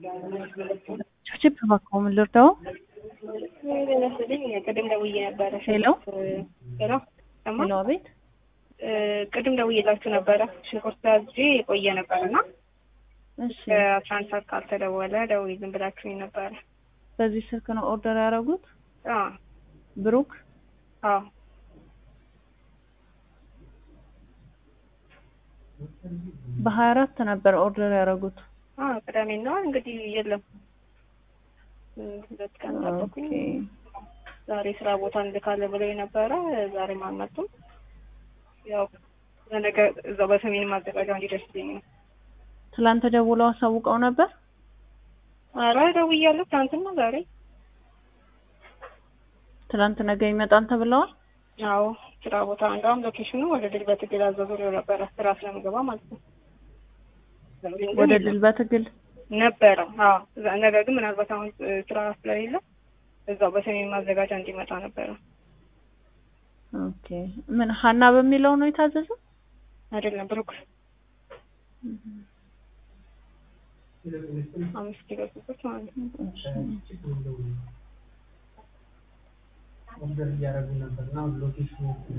ችፕ እባክዎ ምን ልርዳዎ? መስለኝ ቅድም ደውዬ ነበረ። ሄሎ ሄሎ ሰማ ሄሎ፣ አቤት። ቅድም ደውዬላችሁ ነበረ። ሽንኩርት አዝዤ የቆየ ነበር እና እሺ፣ ከአስራ አንድ ሰዓት ካልተደወለ ደውዪልን ብላችሁኝ ነበረ። በዚህ ስልክ ነው ኦርደር ያደረጉት? አዎ ብሩክ አዎ በሀያ አራት ነበር ኦርደር ያደረጉት። አዎ ቅዳሜና እንግዲህ የለም ሁለት ቀን ጠበኩኝ። ኦኬ። ዛሬ ስራ ቦታ እንልካለን ብለው የነበረ ዛሬም አልመጡም። ያው ለነገ እዛው በሰሜን ማዘጋጃ እንዲደርስልኝ ነው። ትላንት ደውለው አሳውቀው ነበር? ኧረ ደውያለሁ ትናንትና ዛሬ። ትላንት ነገ ይመጣል ተብለዋል? አዎ ስራ ቦታ እንደውም ሎኬሽኑ ወደ ድል በትግል አዘዙሪው ነበረ ስራ ስለምገባ ማለት ነው። ወደ ድል በትግል ነበረ። አዎ እዛ- ነገር ግን ምናልባት አሁን እ, ስራ ስለሌለ እዛው በሰሜን ማዘጋጃ እንዲመጣ ነበረ። ኦኬ። ምን ሀና በሚለው ነው የታዘዘው? አይደለም ብሩክ አምስት ኪሎ ሱቆች ማለት ነው። ኦርደር እያደረጉ ነበር እና ሎኬሽኑ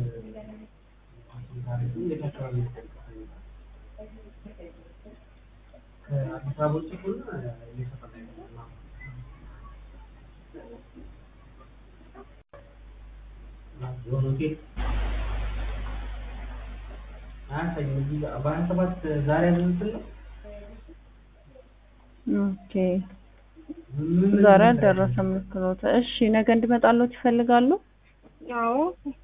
የት አካባቢ ነው? ከአዲስ አበባ ውጭ ከሆነ እየሰራ ነው። የሆነ ሆቴል አያሳይም። እዚህ ጋር በሀያ ሰባት ዛሬ ያዘዙትን ነው። ኦኬ። ዛሬ አልደረሰም። ልክ ነው። እሺ፣ ነገ እንዲመጣሎት ይፈልጋሉ? አዎ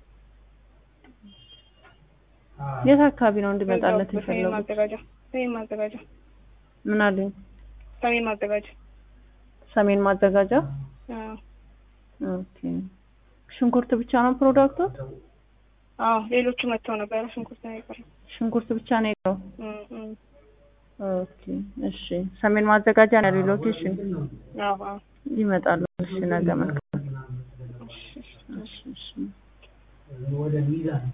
የት አካባቢ ነው እንዲመጣለት በዛው በሰሜን የፈለጉት? ማዘጋጃ ሰሜን ማዘጋጃ ምን አሉኝ? ሰሜን ማዘጋጃ ሰሜን ማዘጋጃ። አዎ ኦኬ። ሽንኩርት ብቻ ነው ፕሮዳክቶት? አዎ ሌሎቹ መጥተው ነበረ። ሽንኩርት ነው የቀረው። ሽንኩርት ብቻ ነው የቀረው? እም እም ኦኬ። እሺ፣ ሰሜን ማዘጋጃ ነው ያለው ሎኬሽን። አዎ አዎ ይመጣሉ። እሺ፣ ነገ መልካም። እሺ እሺ እሺ፣ እሺ። ወደ ሚዛን